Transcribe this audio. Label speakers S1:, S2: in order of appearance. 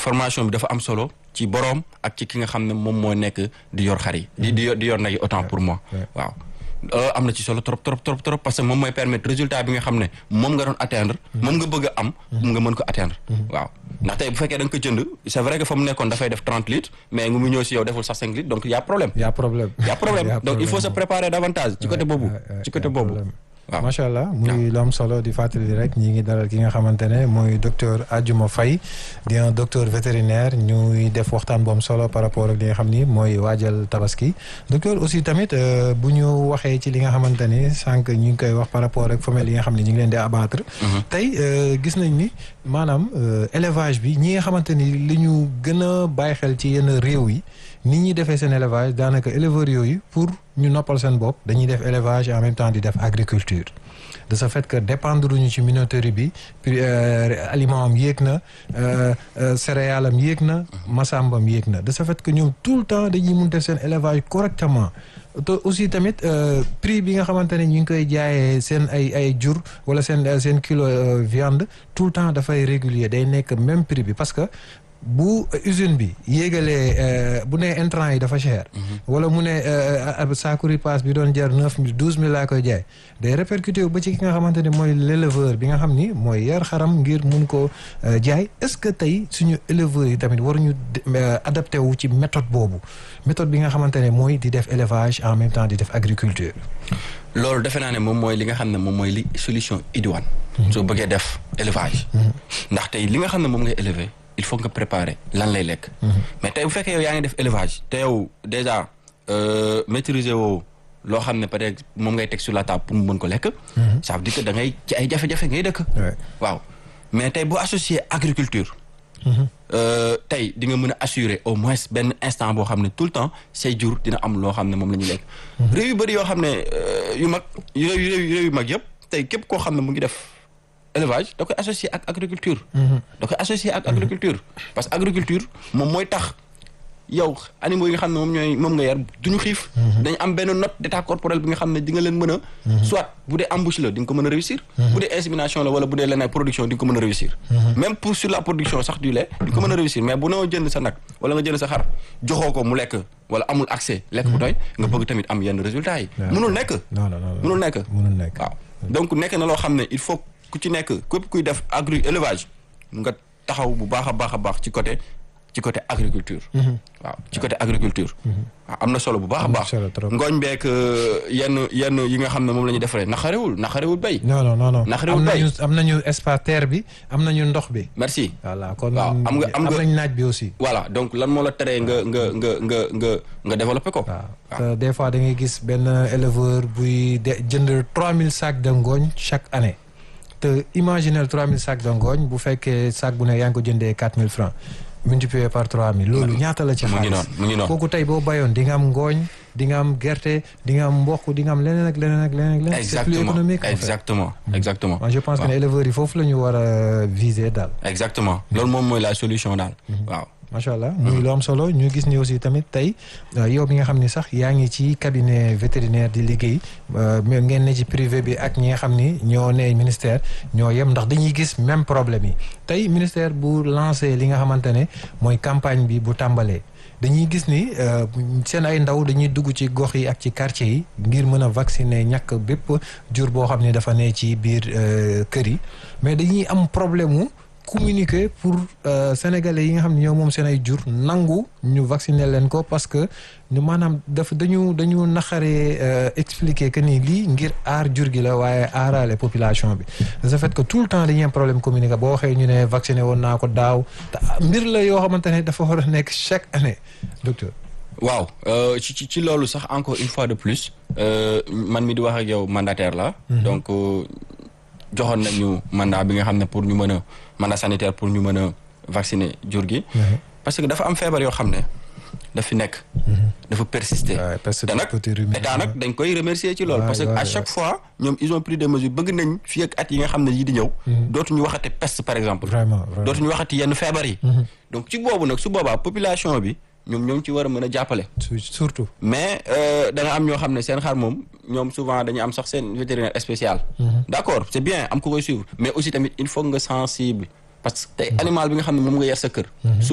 S1: formation bi dafa am solo ci boroom ak ci ki nga xam ne moom moo nekk di yor xar yi di di yor di yor nag yi autant pour moi waaw am na ci solo trop trop trop trop parce que moom mooy permettre résultat bi nga xam ne moom nga doon atteindre moom nga bëgg a am nga mën ko atteindre waaw ndax tey bu fekkee da nga ko jënd c'est vrai que fa mu nekkoon dafay def trente litres mais nga mu ñëw si yow deful sax cinq litres donc y a problème
S2: y a problème
S1: y a problème donc il faut se préparer davantage ci côté boobu ci côté boobu waaw
S2: macha allah muy lu am solo di fàttali rek ñi ngi dalal ki nga xamante ne mooy docteur Adjouma Faye di un docteur vétérinaire ñuy def waxtaan bu am solo par rapport ak li nga xam ni mooy waajal tabaski docteur aussi tamit bu ñu waxee ci li nga xamante ni sànq ñu ngi koy wax par rapport ak femelles yi nga xam ne ñu ngi leen di abattre tey gis nañ ni maanaam élevage bi ñi nga xamante ni li ñu gën a bàyyi xel ci yenn réew yi nit ñi defee seen élevage daanaka éleveurs yooyu pour ñu noppal seen bopp dañuy def élevage en même temps di def agriculture de ce fait que dépendre ñu ci minoterie bi puis aliment am yéeg na céréale am yéeg na masambam yéeg na de ce fait que ñoom tout le temps dañuy mun def seen élevage correctement te aussi tamit prix bi nga xamante ne ñu ngi koy jaayee seen ay ay jur wala seen seen kilo viande tout le temps dafay régulier day nekk même prix bi parce que bu usine bi yéegalee bu nee intrant yi dafa cher. wala mu ne saaku ripaas bi doon jar neuf mille douze mille laa koy jaay day répercuté ba ci ki nga xamante ne mooy l'éleveur bi nga xam ni mooy yar xaram ngir mun ko jaay est-ce que tey suñu éleveurs yi tamit waruñu adapté wu ci méthode boobu méthode bi nga xamante ne mooy di def élevage en même temps di def agriculture.
S1: loolu defe naa ne moom mooy li nga xam ne moom mooy li solution idoine. soo bëggee def élevage. ndax tey li nga xam ne moom ngay élever. il faut nga préparer lan lay lekk. mais tey bu fekkee yow yaa ngi def élevage te yow déjà maîtriser woo loo xam ne peut-être moom ngay teg sur la table pour mu mën ko lekk. ça veut dire que da ngay ci ay jafe-jafe ngay dëkk. waaw mais tey boo associé agriculture. tey di nga mën a assurer au moins benn instant boo xam ne tout le temps say jur dina am loo xam ne moom la ñuy lekk. réew yu bëri yoo xam ne yu mag réew yu mag yëpp tey képp koo xam ne mu ngi def. élevage da koy associé ak agriculture da koy associé ak agriculture parce que agriculture moom mooy tax yow animaux yi nga xam ne moom ñooy moom nga yar duñu xiif dañu am benn note d'état corporel bi nga xam ne di nga leen mën a soit bu dee embouche la di nga ko mën a réussir bu dee insémination la wala bu dee leneen production di nga ko mën a réussir même pour sur la production sax du lait di nga ko mën a réussir mais bu noo jënd sa nag wala nga jënd sa xar joxoo ko mu lekk wala amul accès lekk bu doy nga bëgg tamit am yenn résultats yi mënul nekk mënul nekk waaw donc nekk na loo xam ne il faut ku ci nekk képp kuy def agri élevage nga taxaw bu baax a baax a baax ci côté ci côté agriculture. waaw ci côté agriculture. waaw am na solo bu baax a baax. ngooñ beek yenn yenn yi nga xam ne moom la ñuy defaree naxarewul naxarewul béy.
S2: non non non non
S1: naxarewul
S2: am
S1: béy
S2: nañu am nañu espace terre bi am nañu ndox bi.
S1: merci.
S2: voilà kon
S1: waaw am nga am nga
S2: nañ naaj bi aussi.
S1: voilà donc lan moo la teree nga nga nga nga nga nga développé ko.
S2: waaw des fois da ngay gis benn éleveur buy de jënd 3000 sacs de ngooñ chaque année. te imaginez 3000 sacs de ngooñ bu fekkee sac bu ne yaa ngi ko jëndee 4000 francs multiplié par 3000 loolu ñaata la ci
S1: mu ngi
S2: xaalis
S1: noonu mu ngi noonu
S2: kooku tey boo bayoon di nga am ngooñ di nga am gerte di nga am mboq di nga am leneen ak leneen ak leneen ak leneen c'est plus
S1: exactement
S2: économique en fait.
S1: exactement exactement
S2: Moi, je pense que ne éleveurs yi foofu la ñu war a viser daal
S1: exactement loolu moom mooy la solution daal waaw
S2: macha allah muy lu am solo ñu gis ni aussi tamit tey yow bi nga xam ni sax yaa ngi ci cabinet vétérinaire di liggéey même ngeen ne ci privé bi ak ñi nga xam ni ñoo ne ministère ñoo yem ndax dañuy gis même problème yi tey ministère bu lancé li nga xamante ne mooy campagne bi bu tàmbalee dañuy gis ni seen ay ndaw dañuy dugg ci gox yi ak ci quartier yi ngir mën a vacciner ñàkk bépp jur boo xam ne dafa ne ci biir kër yi mais dañuy am problème mu communiquer pour sénégalais yi nga xam ne ñoo moom seen ay jur nangu ñu vacciner leen ko parce que ñu maanaam dafa dañu dañu naxaree expliquer que ni lii ngir aar jur gi la waaye aaraale population bi de ce fait que tout le temps dañuy am problème communiquer boo waxee ñu ne vacciné woon naa ko daaw te mbir la yoo xamante ne dafa war a nekk chaque année docteur.
S1: waaw ci ci ci loolu sax encore une fois de plus man mi di wax ak yow mandataire la donc joxoon nañu mandat bi nga xam ne pour ñu mën a mandat sanitaire pour ñu mën a vacciner jur gi parce que dafa am feebar yoo xam ne daf fi nekk dafa persister te nag état nag dañ koy remercier ci loolu parce que à chaque fois ñoom ils ont pris des mesures bëgg nañ fii ak at yi nga xam ne yii di ñëw dootuñu waxati peste par exemple
S2: vraiment
S1: dootuñu waxati yenn feebar yi donc ci boobu nag su boobaa population bi ñoom ñoo ngi ci war a mën a jàppale
S2: surtout
S1: mais da nga am ñoo xam ne seen xar moom ñoom souvent dañuy am sax seen vétérinaire spécial d'accord c'est bien am ko koy suivre mais aussi tamit il faut nga sensible parce que tey animal bi nga xam ne moom nga yar sa kër